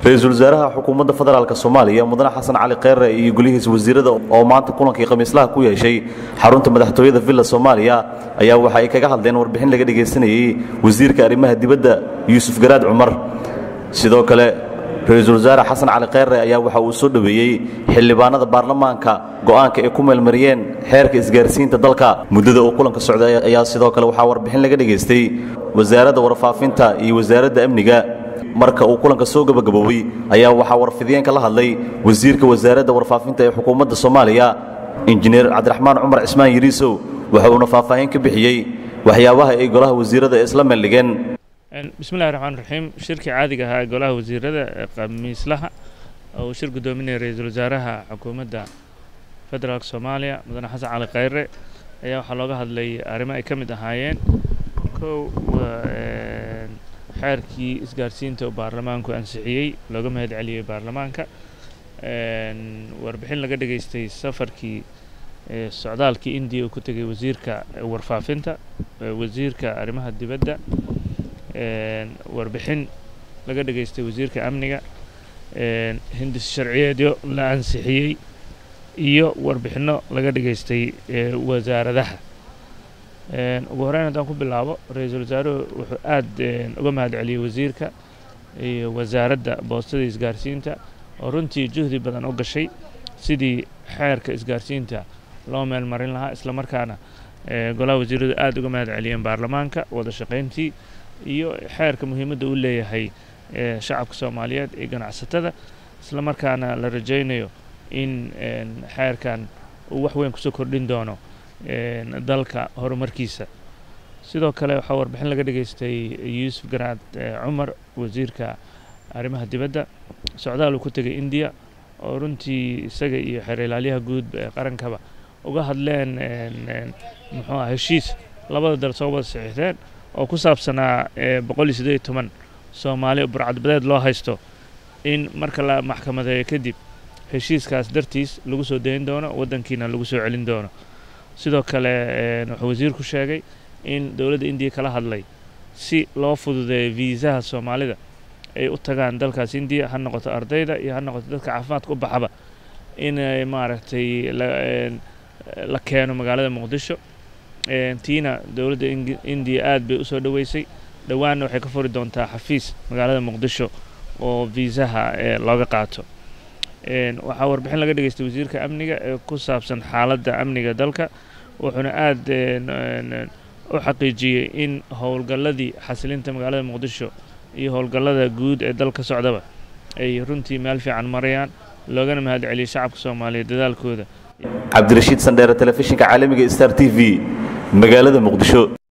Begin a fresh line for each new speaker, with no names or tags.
ra-iisul wasaaraha xukuumadda federaalk soomaaliya mudane xasan cali kheyre iyo golihiisa wasiirada oo maanta kulankii khamiislaha ku yeeshay xarunta madaxtooyada villa soomaaliya ayaa waxa ay kaga hadleen warbixin laga dhegaysanayey wasiirka arrimaha dibadda yuusuf garaad cumar sidoo kale ra-iisul wasaare xasan cali kheyre ayaa waxa uu soo dhoweeyey xildhibaanada baarlamaanka go'aanka ay ku meelmariyeen xeerka isgaarsiinta dalka muddada uu kulanka socday ayaa sidoo kale waxaa warbixin laga dhegaystay wasaaradda warfaafinta iyo wasaaradda amniga marka uu kulanka soo gebagaboobay ayaa waxaa warfidiyeenka la hadlay wasiirka wasaaradda warfaafinta ee xukuumadda soomaaliya injineer cabdiraxmaan cumar cismaan yiriisow waxa uuna faahfaahin ka bixiyey waxyaabaha ay golaha wasiirada ee isla meeldhigeen
bismillahi raxmaan raxiim shirkii caadiga ahaa ee golaha wasiirada ee khamiislaha oo uu shir guddoominaya ra-iisul wasaaraha xukuumadda federaalk soomaaliya mudane xasan cali kheyre ayaa waxaa looga hadlay arrimo ay ka mid ahaayeen kow xeerkii isgaarsiinta uu baarlamaanku ansixiyey looga mahad celiyey baarlamaanka warbixin laga dhageystay safarkii socdaalkii indiya uu ku tegay wasiirka warfaafinta wasiirka arrimaha dibadda warbixin laga dhageystay wasiirka amniga hindis sharciyeedyo la ansixiyey iyo warbixinno laga dhageystay wasaaradaha ugu horeyn haddaan ku bilaabo ra-iisul wasaaruhu wuxuu aada uga mahad celiyey wasiirka iyo wasaaradda boostada isgaarsiinta oo runtii juhdi badan u gashay sidii xeerka isgaarsiinta loo meel marin lahaa isla markaana golaha wasiiradu aada uga mahad celiyeen baarlamaanka wada shaqayntii iyo xeerka muhiimadda uu leeyahay shacabka soomaaliyeed iyo ganacsatada isla markaana la rajaynayo in xeerkan uu wax weyn kusoo kordhin doono dalka horumarkiisa sidoo kale waxaa warbixin laga dhageystay yuusuf garaad cumar wasiirka arrimaha dibadda socdaal uu ku tegay indiya oo runtii isaga iyo xeer ilaalyaha guud ee qarankaba uga hadleen muxuu ah heshiis labada dal soo wada saxiixdeen oo ku saabsanaa boqol iyo siddeed iyo toban soomaali burcadbadeed loo haysto in marka la maxkamadeeyo kadib heshiiskaas dartiis lagu soo dayn doono waddankiina lagu soo celin doono sidoo kale wuxuu wasiirku sheegay in dowladda indiya kala hadlay si loo fududeeyo viisaha soomaalida ay u tagaan dalkaas indiya ha noqoto ardayda iyo ha noqoto dadka caafimaadka u baxaba inay maaragtay la keeno magaalada muqdisho tiina dowladda indiya aad bay usoo dhoweysay dhowaanna waxay ka furi doontaa xafiis magaalada muqdisho oo viisaha looga qaato waxaa warbixin laga dhageystay wasiirka amniga ee ku saabsan xaaladda amniga dalka wuxuuna aada u xaqiijiyey in howlgalladii xasilinta magaalada muqdisho iyo howlgallada guud ee dalka socdaba ay runtii meel fiican marayaan loogana mahad celiyey shacabka soomaaliyeed dadaalkooda
cabdirashiid sandheere telefishinka caalamiga star t v magaalada muqdisho